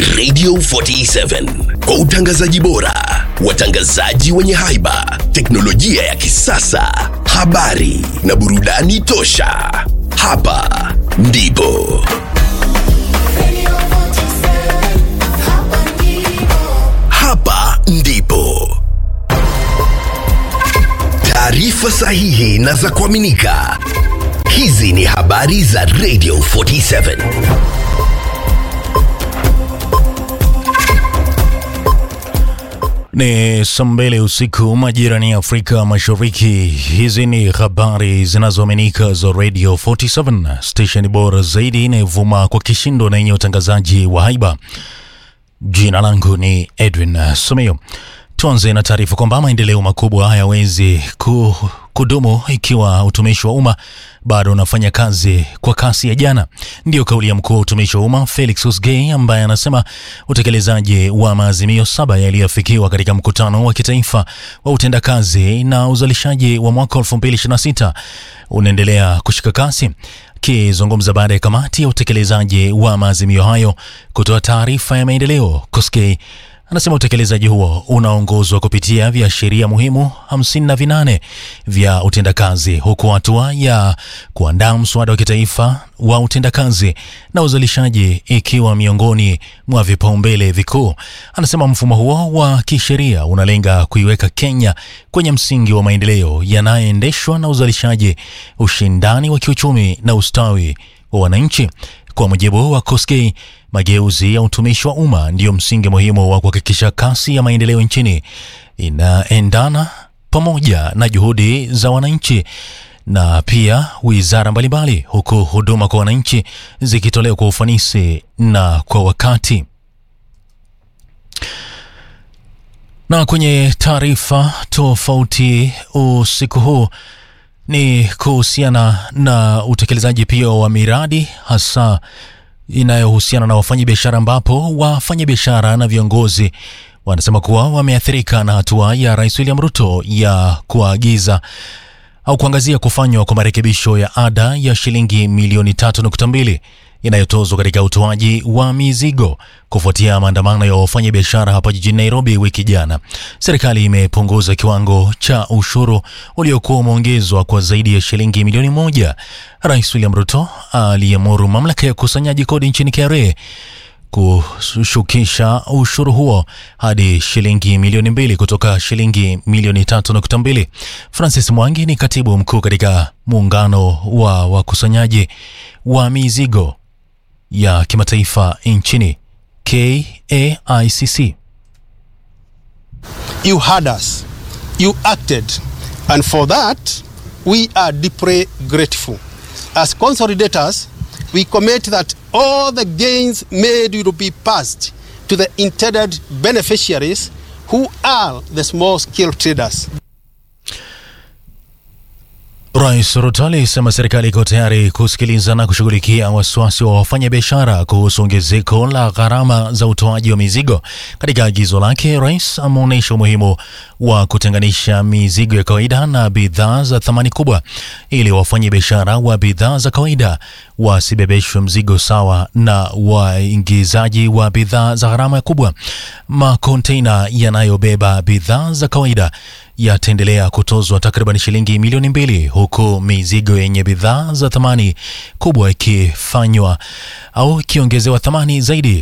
Radio 47 kwa utangazaji bora, watangazaji wenye haiba, teknolojia ya kisasa, habari na burudani tosha. Hapa ndipo hapa ndipo taarifa sahihi na za kuaminika. Hizi ni habari za Radio 47. Ni saa mbili usiku majirani ya Afrika Mashariki. Hizi ni habari zinazoaminika za Radio 47, station bora zaidi inayovuma kwa kishindo na yenye utangazaji wa haiba. Jina langu ni Edwin Someo. Tuanze na taarifa kwamba maendeleo makubwa hayawezi ku, kudumu ikiwa utumishi wa umma bado unafanya kazi kwa kasi ya jana. Ndiyo kauli ya mkuu wa utumishi wa umma Felix Osgei ambaye anasema utekelezaji wa maazimio saba yaliyofikiwa katika mkutano wa kitaifa wa utendakazi na uzalishaji wa mwaka 2026 unaendelea kushika kasi. Akizungumza baada ya kamati ya utekelezaji wa maazimio hayo kutoa taarifa ya maendeleo, Koskei anasema utekelezaji huo unaongozwa kupitia viashiria muhimu 58 vya utendakazi, huku hatua ya kuandaa mswada wa kitaifa wa utendakazi na uzalishaji ikiwa miongoni mwa vipaumbele vikuu. Anasema mfumo huo wa kisheria unalenga kuiweka Kenya kwenye msingi wa maendeleo yanayoendeshwa na uzalishaji, ushindani wa kiuchumi na ustawi wa wananchi. Kwa mujibu wa Koskei, mageuzi ya utumishi wa umma ndiyo msingi muhimu wa kuhakikisha kasi ya maendeleo nchini inaendana pamoja na juhudi za wananchi na pia wizara mbalimbali, huku huduma kwa wananchi zikitolewa kwa ufanisi na kwa wakati. Na kwenye taarifa tofauti usiku huu ni kuhusiana na utekelezaji pia wa miradi hasa inayohusiana na wafanyabiashara, ambapo wafanyabiashara na viongozi wanasema kuwa wameathirika na hatua ya Rais William Ruto ya kuagiza au kuangazia kufanywa kwa marekebisho ya ada ya shilingi milioni 3.2 inayotozwa katika utoaji wa mizigo kufuatia maandamano ya wafanyabiashara hapa jijini Nairobi wiki jana. Serikali imepunguza kiwango cha ushuru uliokuwa umeongezwa kwa zaidi ya shilingi milioni moja. Rais William Ruto aliamuru mamlaka ya ukusanyaji kodi nchini KRA kushukisha ushuru huo hadi shilingi milioni mbili kutoka shilingi milioni tatu nukta mbili. Francis Mwangi ni katibu mkuu katika muungano wa wakusanyaji wa mizigo ya kimataifa nchini KAICC. You heard us, you acted, and for that we are deeply grateful. As consolidators, we commit that all the gains made will be passed to the intended beneficiaries who are the small scale traders. Rais Ruto alisema serikali iko tayari kusikiliza na kushughulikia wasiwasi wa wafanyabiashara kuhusu ongezeko la gharama za utoaji wa mizigo. Katika agizo lake, rais ameonyesha umuhimu wa kutenganisha mizigo ya kawaida na bidhaa za thamani kubwa ili wafanyabiashara wa bidhaa za kawaida wasibebeshwe mzigo sawa na waingizaji wa bidhaa za gharama kubwa. Makonteina yanayobeba bidhaa za kawaida yataendelea kutozwa takriban shilingi milioni mbili huku mizigo yenye bidhaa za thamani kubwa ikifanywa au ikiongezewa thamani zaidi